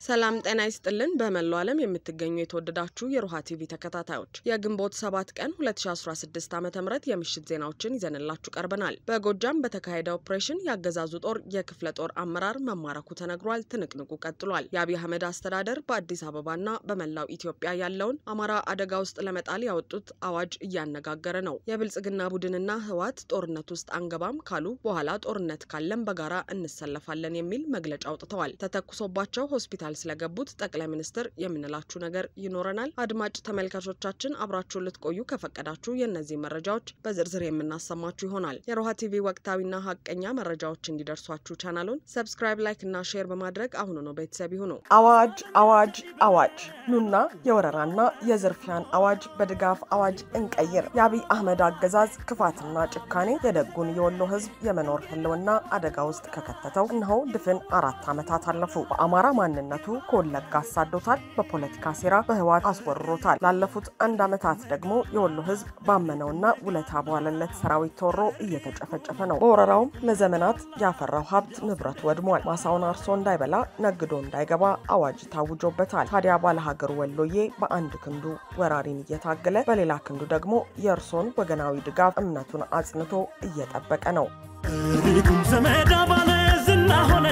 ሰላም ጤና ይስጥልን። በመላው ዓለም የምትገኙ የተወደዳችሁ የሮሃ ቲቪ ተከታታዮች የግንቦት ሰባት ቀን 2016 ዓ ም የምሽት ዜናዎችን ይዘንላችሁ ቀርበናል። በጎጃም በተካሄደ ኦፕሬሽን የአገዛዙ ጦር የክፍለ ጦር አመራር መማረኩ ተነግሯል። ትንቅንቁ ቀጥሏል። የአብይ አህመድ አስተዳደር በአዲስ አበባና በመላው ኢትዮጵያ ያለውን አማራ አደጋ ውስጥ ለመጣል ያወጡት አዋጅ እያነጋገረ ነው። የብልጽግና ቡድንና ህወሓት ጦርነት ውስጥ አንገባም ካሉ በኋላ ጦርነት ካለም በጋራ እንሰለፋለን የሚል መግለጫ አውጥተዋል። ተተኩሶባቸው ሆስፒታል ስለገቡት ጠቅላይ ሚኒስትር የምንላችሁ ነገር ይኖረናል። አድማጭ ተመልካቾቻችን አብራችሁን ልትቆዩ ከፈቀዳችሁ የእነዚህ መረጃዎች በዝርዝር የምናሰማችሁ ይሆናል። የሮሃ ቲቪ ወቅታዊና ሀቀኛ መረጃዎች እንዲደርሷችሁ ቻናሉን ሰብስክራይብ፣ ላይክ እና ሼር በማድረግ አሁኑ ነው ቤተሰብ ይሁኑ። አዋጅ አዋጅ አዋጅ! ኑና የወረራና የዝርፊያን አዋጅ በድጋፍ አዋጅ እንቀይር። የአብይ አህመድ አገዛዝ ክፋትና ጭካኔ የደጉን የወሎ ህዝብ የመኖር ህልውና አደጋ ውስጥ ከከተተው እነሆ ድፍን አራት ዓመታት አለፉ። በአማራ ማንነቱ ከወለጋ አሳዶታል። በፖለቲካ ሴራ በህወሓት አስወርሮታል። ላለፉት አንድ ዓመታት ደግሞ የወሎ ህዝብ ባመነውና ውለታ በዋለለት ሰራዊት ተወሮ እየተጨፈጨፈ ነው። በወረራውም ለዘመናት ያፈራው ሀብት ንብረቱ ወድሟል። ማሳውን አርሶ እንዳይበላ ነግዶ እንዳይገባ አዋጅ ታውጆበታል። ታዲያ ባለሀገሩ ወሎዬ በአንድ ክንዱ ወራሪን እየታገለ በሌላ ክንዱ ደግሞ የእርሶን ወገናዊ ድጋፍ እምነቱን አጽንቶ እየጠበቀ ነው። ሪኩም ዘመዳ ባለ ዝና ሆነ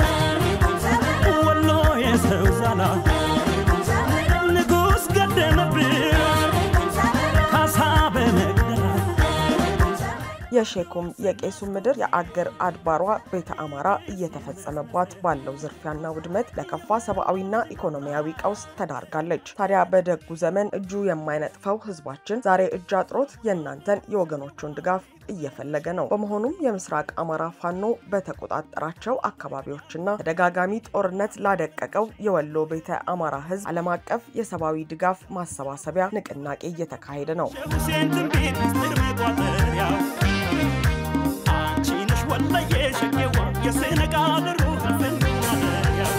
ወሎ የሰው ዛላ ንጉሥ ገደመብን ካሳ በመግደላ የሼኩም የቄሱም ምድር የአገር አድባሯ ቤተ አማራ እየተፈጸመባት ባለው ዝርፊያና ውድመት ለከፋ ሰብአዊና ኢኮኖሚያዊ ቀውስ ተዳርጋለች። ታዲያ በደጉ ዘመን እጁ የማይነጥፈው ህዝባችን ዛሬ እጅ አጥሮት የእናንተን የወገኖቹን ድጋፍ እየፈለገ ነው። በመሆኑም የምስራቅ አማራ ፋኖ በተቆጣጠራቸው አካባቢዎችና ተደጋጋሚ ጦርነት ላደቀቀው የወሎ ቤተ አማራ ህዝብ ዓለም አቀፍ የሰብአዊ ድጋፍ ማሰባሰቢያ ንቅናቄ እየተካሄደ ነው። የሁሴን ትንቢት ምስጢር መቋጠሪያው አንቺ ነሽ ወለየ ሸቄዋ የሴነጋል ሩህ ፍንያው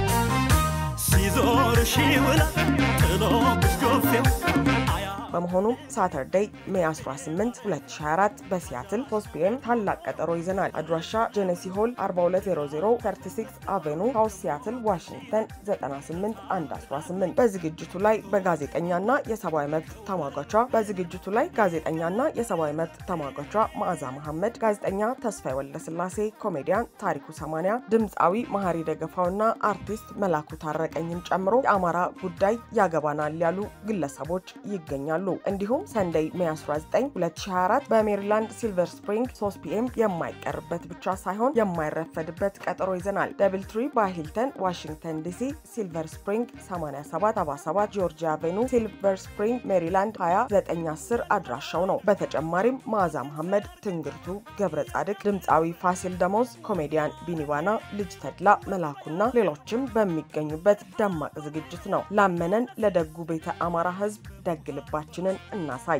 ሲዞር ሺውላ ጥሎብሽ ጆፌው አያ በመሆኑም ሳተርዴይ ሜይ 18 2024 በሲያትል 3 ፒኤም ታላቅ ቀጠሮ ይዘናል። አድራሻ ጄኔሲ ሆል 4200 36 አቬኑ ሳውስ ሲያትል ዋሽንግተን 98118። በዝግጅቱ ላይ በጋዜጠኛና የሰብአዊ መብት ተሟጋቿ በዝግጅቱ ላይ ጋዜጠኛና የሰብአዊ መብት ተሟጋቿ መዓዛ መሐመድ፣ ጋዜጠኛ ተስፋዬ ወልደስላሴ፣ ኮሜዲያን ታሪኩ ሰማንያ፣ ድምፃዊ መሀሪ ደገፋውና አርቲስት መላኩ ታረቀኝን ጨምሮ የአማራ ጉዳይ ያገባናል ያሉ ግለሰቦች ይገኛሉ። እንዲሁም ሰንደይ ሜይ 19 2024 በሜሪላንድ ሲልቨር ስፕሪንግ 3 ፒኤም የማይቀርበት ብቻ ሳይሆን የማይረፈድበት ቀጠሮ ይዘናል። ደብል ትሪ በሂልተን ዋሽንግተን ዲሲ፣ ሲልቨር ስፕሪንግ 8777 ጆርጂያ አቬኑ፣ ሲልቨር ስፕሪንግ ሜሪላንድ 2910 አድራሻው ነው። በተጨማሪም መዓዛ መሐመድ፣ ትንግርቱ ገብረ ጻድቅ፣ ድምፃዊ ፋሲል ደሞዝ፣ ኮሜዲያን ቢኒባና፣ ልጅ ተድላ መላኩና ሌሎችም በሚገኙበት ደማቅ ዝግጅት ነው። ላመነን ለደጉ ቤተ አማራ ህዝብ ደግ ልባችንን እናሳይ።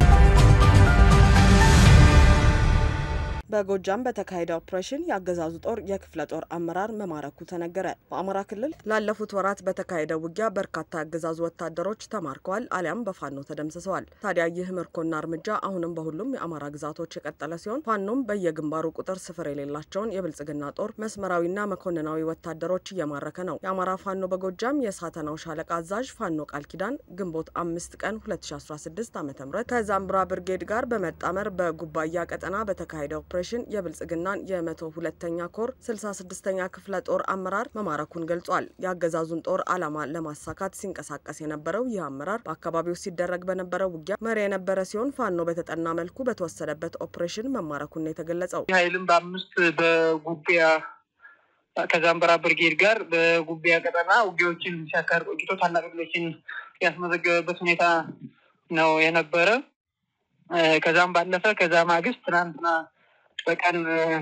በጎጃም በተካሄደ ኦፕሬሽን የአገዛዙ ጦር የክፍለ ጦር አመራር መማረኩ ተነገረ። በአማራ ክልል ላለፉት ወራት በተካሄደው ውጊያ በርካታ የአገዛዙ ወታደሮች ተማርከዋል አሊያም በፋኖ ተደምስሰዋል። ታዲያ ይህ ምርኮና እርምጃ አሁንም በሁሉም የአማራ ግዛቶች የቀጠለ ሲሆን ፋኖም በየግንባሩ ቁጥር ስፍር የሌላቸውን የብልጽግና ጦር መስመራዊና መኮንናዊ ወታደሮች እየማረከ ነው። የአማራ ፋኖ በጎጃም የሳተናው ሻለቃ አዛዥ ፋኖ ቃል ኪዳን ግንቦት አምስት ቀን 2016 ዓ ም ከዛምብራ ብርጌድ ጋር በመጣመር በጉባያ ቀጠና በተካሄደው ኦፕሬሽን የብልጽግናን የመቶ ሁለተኛ ኮር 66ኛ ክፍለ ጦር አመራር መማረኩን ገልጿል። የአገዛዙን ጦር ዓላማ ለማሳካት ሲንቀሳቀስ የነበረው ይህ አመራር በአካባቢው ሲደረግ በነበረው ውጊያ መሪ የነበረ ሲሆን ፋኖ በተጠና መልኩ በተወሰደበት ኦፕሬሽን መማረኩን ነው የተገለጸው። ኃይልም በአምስት በጉቢያ ከዛምበራ ብርጌድ ጋር በጉቢያ ቀጠና ውጊያዎችን ሲያካሂድ ቆይቶ ታላቅ ድሎችን ያስመዘገበበት ሁኔታ ነው የነበረ። ከዛም ባለፈ ከዛ ማግስት ትናንትና በቀን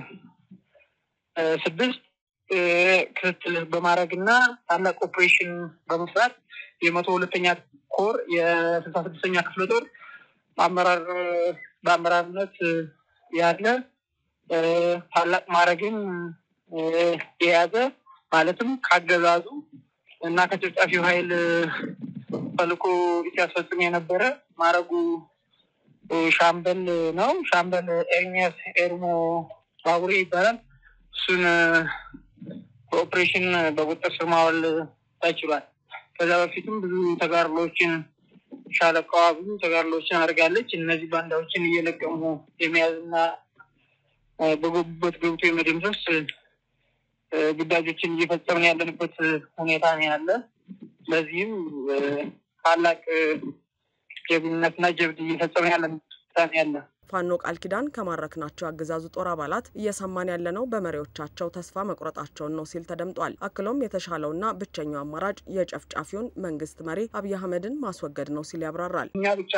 ስድስት ክትትል በማድረግ እና ታላቅ ኦፕሬሽን በመስራት የመቶ ሁለተኛ ኮር የስልሳ ስድስተኛ ክፍለ ጦር አመራር በአመራርነት ያለ ታላቅ ማድረግን የያዘ ማለትም ካገዛዙ እና ከጨፍጫፊው ኃይል ተልዕኮ ሲያስፈጽም የነበረ ማድረጉ ሻምበል ነው። ሻምበል ኤርሚያስ ኤርሞ ባቡሬ ይባላል። እሱን በኦፕሬሽን በቁጥጥር ስር ማዋል ተችሏል። ከዛ በፊትም ብዙ ተጋድሎችን ሻለቃዋ ብዙ ተጋድሎችን አድርጋለች። እነዚህ ባንዳዎችን እየለቀሙ የመያዝና በገቡበት ገብቶ የመደምሰስ ግዳጆችን እየፈጸምን ያለንበት ሁኔታ ነው ያለ። ለዚህም ታላቅ ጀግንነትና ጀብድ እየፈጸምን ያለንበት ሁኔታ ነው ያለ። ፋኖ ቃል ኪዳን ከማረክናቸው አገዛዙ ጦር አባላት እየሰማን ያለነው በመሪዎቻቸው ተስፋ መቁረጣቸውን ነው ሲል ተደምጧል። አክሎም የተሻለውና ብቸኛው አማራጭ የጨፍጫፊውን መንግስት መሪ አብይ አህመድን ማስወገድ ነው ሲል ያብራራል። እኛ ብቻ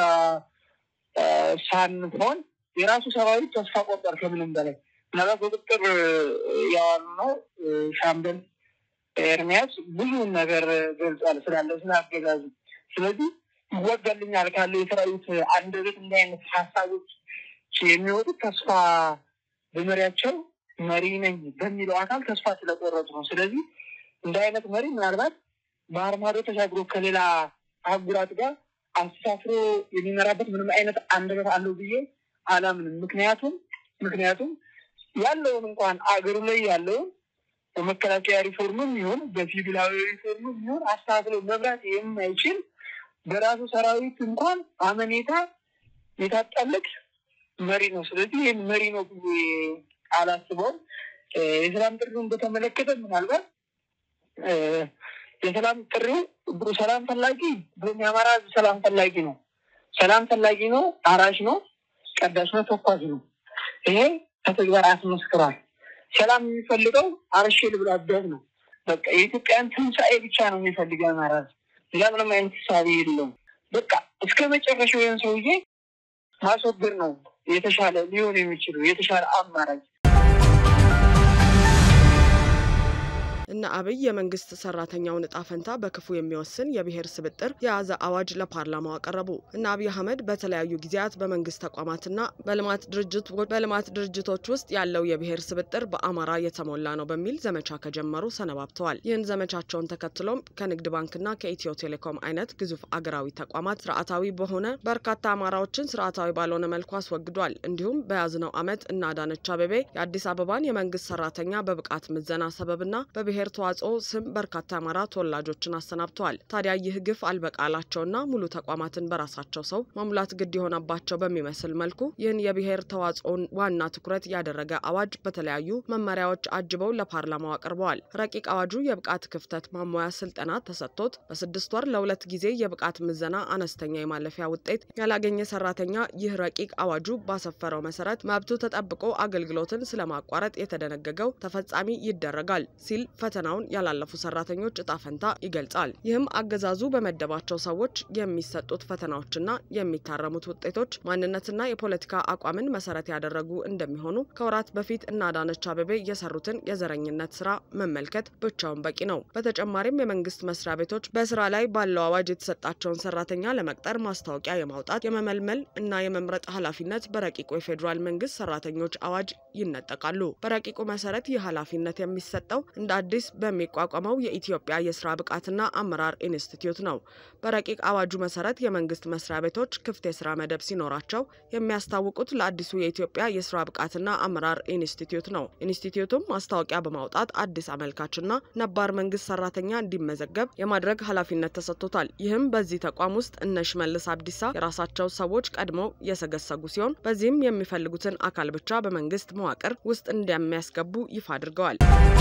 ሳንሆን የራሱ ሰራዊት ተስፋ ቆርጧል። ከምንም በላይ ምናልባት በቁጥር ያዋሉ ነው ሻምበል ኤርሚያስ ብዙ ነገር ገልጿል ስላለው ስለ አገዛዙ። ስለዚህ ይወጋልኛል ካለው የሰራዊት አንደበት እንዲህ አይነት ሀሳቦች የሚወጡት ተስፋ በመሪያቸው መሪ ነኝ በሚለው አካል ተስፋ ስለቆረጡ ነው። ስለዚህ እንደ አይነት መሪ ምናልባት ባህር ማዶ ተሻግሮ ከሌላ አህጉራት ጋር አስተሳስሮ የሚመራበት ምንም አይነት አንደበት አለው ብዬ አላምንም። ምክንያቱም ምክንያቱም ያለውን እንኳን አገሩ ላይ ያለውን በመከላከያ ሪፎርምም ይሁን በሲቪላዊ ሪፎርምም ይሁን አስተካክሎ መምራት የማይችል በራሱ ሰራዊት እንኳን አመኔታ የታጣለት መሪ ነው። ስለዚህ ይህን መሪ ነው ብዬ አላስበውም። የሰላም ጥሪውን በተመለከተ ምናልባት የሰላም ጥሪው ሰላም ፈላጊ ብሎም የአማራ ሕዝብ ሰላም ፈላጊ ነው። ሰላም ፈላጊ ነው፣ አራሽ ነው፣ ቀዳሽ ነው፣ ተኳሽ ነው። ይሄ ከተግባር አስመስክሯል። ሰላም የሚፈልገው አርሼ ልብላ አደግ ነው። በቃ የኢትዮጵያን ትንሣኤ ብቻ ነው የሚፈልገው አማራ ሕዝብ ሌላ ምንም አይነት ሳቢ የለውም። በቃ እስከ መጨረሻው ይህን ሰውዬ ማስወገድ ነው የተሻለ ሊሆን የሚችለው የተሻለ አማራጭ። እነ አብይ የመንግስት ሰራተኛውን እጣ ፈንታ በክፉ የሚወስን የብሔር ስብጥር የያዘ አዋጅ ለፓርላማው አቀረቡ። እነ አብይ አህመድ በተለያዩ ጊዜያት በመንግስት ተቋማትና በልማት ድርጅት በልማት ድርጅቶች ውስጥ ያለው የብሔር ስብጥር በአማራ የተሞላ ነው በሚል ዘመቻ ከጀመሩ ሰነባብተዋል። ይህን ዘመቻቸውን ተከትሎም ከንግድ ባንክና ከኢትዮ ቴሌኮም አይነት ግዙፍ አገራዊ ተቋማት ስርዓታዊ በሆነ በርካታ አማራዎችን ስርዓታዊ ባልሆነ መልኩ አስወግዷል። እንዲሁም በያዝነው ዓመት እነ አዳነች አቤቤ የአዲስ አበባን የመንግስት ሰራተኛ በብቃት ምዘና ሰበብና በብሔር ተዋጽኦ ስም በርካታ አማራ ተወላጆችን አሰናብተዋል። ታዲያ ይህ ግፍ አልበቃላቸውና ሙሉ ተቋማትን በራሳቸው ሰው መሙላት ግድ የሆነባቸው በሚመስል መልኩ ይህን የብሔር ተዋጽኦን ዋና ትኩረት ያደረገ አዋጅ በተለያዩ መመሪያዎች አጅበው ለፓርላማው አቅርበዋል። ረቂቅ አዋጁ የብቃት ክፍተት ማሟያ ስልጠና ተሰጥቶት በስድስት ወር ለሁለት ጊዜ የብቃት ምዘና አነስተኛ የማለፊያ ውጤት ያላገኘ ሰራተኛ ይህ ረቂቅ አዋጁ ባሰፈረው መሰረት መብቱ ተጠብቆ አገልግሎትን ስለማቋረጥ የተደነገገው ተፈጻሚ ይደረጋል ሲል ፈተናውን ያላለፉ ሰራተኞች እጣ ፈንታ ይገልጻል። ይህም አገዛዙ በመደባቸው ሰዎች የሚሰጡት ፈተናዎችና የሚታረሙት ውጤቶች ማንነትና የፖለቲካ አቋምን መሰረት ያደረጉ እንደሚሆኑ ከወራት በፊት እነ አዳነች አቤቤ የሰሩትን የዘረኝነት ስራ መመልከት ብቻውን በቂ ነው። በተጨማሪም የመንግስት መስሪያ ቤቶች በስራ ላይ ባለው አዋጅ የተሰጣቸውን ሰራተኛ ለመቅጠር ማስታወቂያ የማውጣት የመመልመል እና የመምረጥ ኃላፊነት በረቂቁ የፌዴራል መንግስት ሰራተኞች አዋጅ ይነጠቃሉ። በረቂቁ መሰረት ይህ ኃላፊነት የሚሰጠው እንደ አዲስ በሚቋቋመው የኢትዮጵያ የስራ ብቃትና አመራር ኢንስቲትዩት ነው። በረቂቅ አዋጁ መሰረት የመንግስት መስሪያ ቤቶች ክፍት የስራ መደብ ሲኖራቸው የሚያስታውቁት ለአዲሱ የኢትዮጵያ የስራ ብቃትና አመራር ኢንስቲትዩት ነው። ኢንስቲትዩቱም ማስታወቂያ በማውጣት አዲስ አመልካችና ነባር መንግስት ሰራተኛ እንዲመዘገብ የማድረግ ኃላፊነት ተሰጥቶታል። ይህም በዚህ ተቋም ውስጥ እነ ሽመልስ አብዲሳ የራሳቸው ሰዎች ቀድመው የሰገሰጉ ሲሆን በዚህም የሚፈልጉትን አካል ብቻ በመንግስት መዋቅር ውስጥ እንደሚያስገቡ ይፋ አድርገዋል።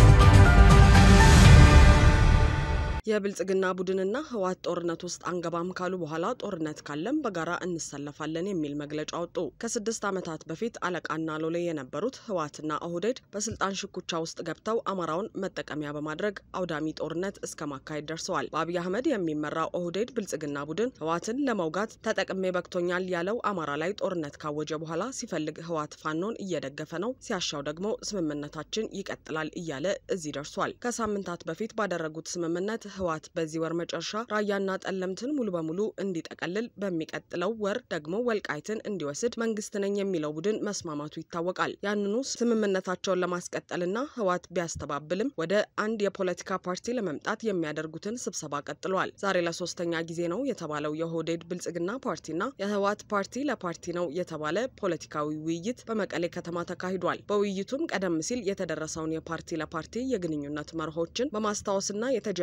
የብልጽግና ቡድንና ህወሓት ጦርነት ውስጥ አንገባም ካሉ በኋላ ጦርነት ካለም በጋራ እንሰለፋለን የሚል መግለጫ ወጡ። ከስድስት ዓመታት በፊት አለቃና ሎሌ የነበሩት ህወሓትና ኦህዴድ በስልጣን ሽኩቻ ውስጥ ገብተው አማራውን መጠቀሚያ በማድረግ አውዳሚ ጦርነት እስከ ማካሄድ ደርሰዋል። በአብይ አህመድ የሚመራው ኦህዴድ ብልጽግና ቡድን ህወሓትን ለመውጋት ተጠቅሜ በቅቶኛል ያለው አማራ ላይ ጦርነት ካወጀ በኋላ ሲፈልግ ህወሓት ፋኖን እየደገፈ ነው፣ ሲያሻው ደግሞ ስምምነታችን ይቀጥላል እያለ እዚህ ደርሷል። ከሳምንታት በፊት ባደረጉት ስምምነት ህወሓት በዚህ ወር መጨረሻ ራያና ጠለምትን ሙሉ በሙሉ እንዲጠቀልል በሚቀጥለው ወር ደግሞ ወልቃይትን እንዲወስድ መንግስት ነኝ የሚለው ቡድን መስማማቱ ይታወቃል። ያንኑ ስምምነታቸውን ለማስቀጠልና ህወሓት ቢያስተባብልም ወደ አንድ የፖለቲካ ፓርቲ ለመምጣት የሚያደርጉትን ስብሰባ ቀጥለዋል። ዛሬ ለሶስተኛ ጊዜ ነው የተባለው የኦህዴድ ብልጽግና ፓርቲና የህወሓት ፓርቲ ለፓርቲ ነው የተባለ ፖለቲካዊ ውይይት በመቀሌ ከተማ ተካሂዷል። በውይይቱም ቀደም ሲል የተደረሰውን የፓርቲ ለፓርቲ የግንኙነት መርሆችን በማስታወስና የተጀመረውን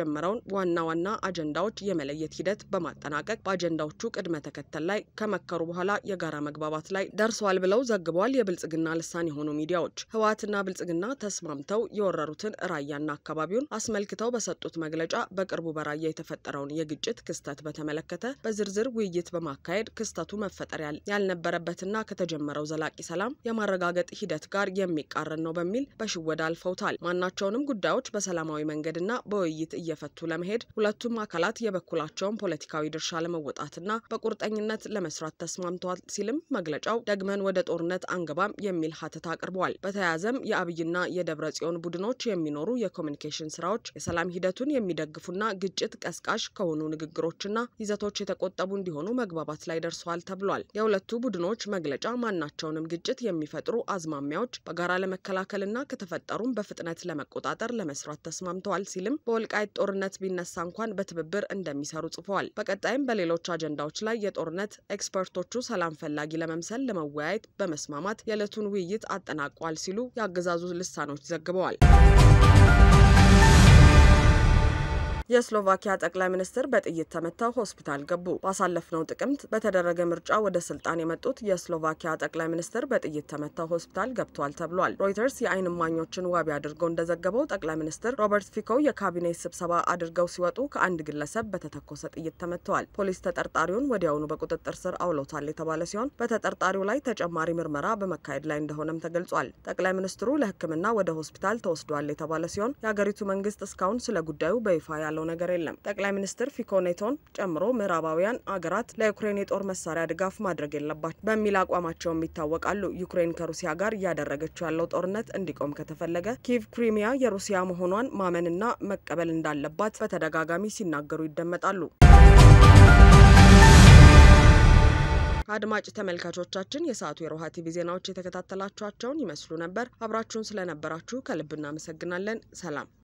ዋና ዋና አጀንዳዎች የመለየት ሂደት በማጠናቀቅ በአጀንዳዎቹ ቅድመ ተከተል ላይ ከመከሩ በኋላ የጋራ መግባባት ላይ ደርሰዋል ብለው ዘግበዋል። የብልጽግና ልሳን የሆኑ ሚዲያዎች ህወሓትና ብልጽግና ተስማምተው የወረሩትን ራያና አካባቢውን አስመልክተው በሰጡት መግለጫ በቅርቡ በራያ የተፈጠረውን የግጭት ክስተት በተመለከተ በዝርዝር ውይይት በማካሄድ ክስተቱ መፈጠር ያልነበረበትና ከተጀመረው ዘላቂ ሰላም የማረጋገጥ ሂደት ጋር የሚቃረን ነው በሚል በሽወዳ አልፈውታል። ማናቸውንም ጉዳዮች በሰላማዊ መንገድና በውይይት እየፈቱ ለመሄድ ሁለቱም አካላት የበኩላቸውን ፖለቲካዊ ድርሻ ለመወጣትና በቁርጠኝነት ለመስራት ተስማምተዋል ሲልም መግለጫው ደግመን ወደ ጦርነት አንገባም የሚል ሀተት አቅርበዋል። በተያያዘም የአብይና የደብረ ጽዮን ቡድኖች የሚኖሩ የኮሚኒኬሽን ስራዎች የሰላም ሂደቱን የሚደግፉና ግጭት ቀስቃሽ ከሆኑ ንግግሮችና ይዘቶች የተቆጠቡ እንዲሆኑ መግባባት ላይ ደርሰዋል ተብሏል። የሁለቱ ቡድኖች መግለጫ ማናቸውንም ግጭት የሚፈጥሩ አዝማሚያዎች በጋራ ለመከላከልና ከተፈጠሩም በፍጥነት ለመቆጣጠር ለመስራት ተስማምተዋል ሲልም በወልቃይት ጦርነት ቢነሳ እንኳን በትብብር እንደሚሰሩ ጽፈዋል። በቀጣይም በሌሎች አጀንዳዎች ላይ የጦርነት ኤክስፐርቶቹ ሰላም ፈላጊ ለመምሰል ለመወያየት በመስማማት የዕለቱን ውይይት አጠናቋል ሲሉ የአገዛዙ ልሳኖች ዘግበዋል። የስሎቫኪያ ጠቅላይ ሚኒስትር በጥይት ተመተው ሆስፒታል ገቡ። ባሳለፍነው ጥቅምት በተደረገ ምርጫ ወደ ስልጣን የመጡት የስሎቫኪያ ጠቅላይ ሚኒስትር በጥይት ተመተው ሆስፒታል ገብተዋል ተብሏል። ሮይተርስ የዓይን እማኞችን ዋቢ አድርገው እንደዘገበው ጠቅላይ ሚኒስትር ሮበርት ፊኮ የካቢኔ ስብሰባ አድርገው ሲወጡ ከአንድ ግለሰብ በተተኮሰ ጥይት ተመተዋል። ፖሊስ ተጠርጣሪውን ወዲያውኑ በቁጥጥር ስር አውሎታል የተባለ ሲሆን በተጠርጣሪው ላይ ተጨማሪ ምርመራ በመካሄድ ላይ እንደሆነም ተገልጿል። ጠቅላይ ሚኒስትሩ ለሕክምና ወደ ሆስፒታል ተወስዷል የተባለ ሲሆን የሀገሪቱ መንግስት እስካሁን ስለ ጉዳዩ በይፋ ያለው ነገር የለም። ጠቅላይ ሚኒስትር ፊኮ ኔቶን ጨምሮ ምዕራባውያን አገራት ለዩክሬን የጦር መሳሪያ ድጋፍ ማድረግ የለባቸው በሚል አቋማቸውም ይታወቃሉ። ዩክሬን ከሩሲያ ጋር እያደረገችው ያለው ጦርነት እንዲቆም ከተፈለገ ኪቭ ክሪሚያ የሩሲያ መሆኗን ማመንና መቀበል እንዳለባት በተደጋጋሚ ሲናገሩ ይደመጣሉ። አድማጭ ተመልካቾቻችን የሰዓቱ የሮሃ ቲቪ ዜናዎች የተከታተላችኋቸውን ይመስሉ ነበር። አብራችሁን ስለነበራችሁ ከልብ እናመሰግናለን። ሰላም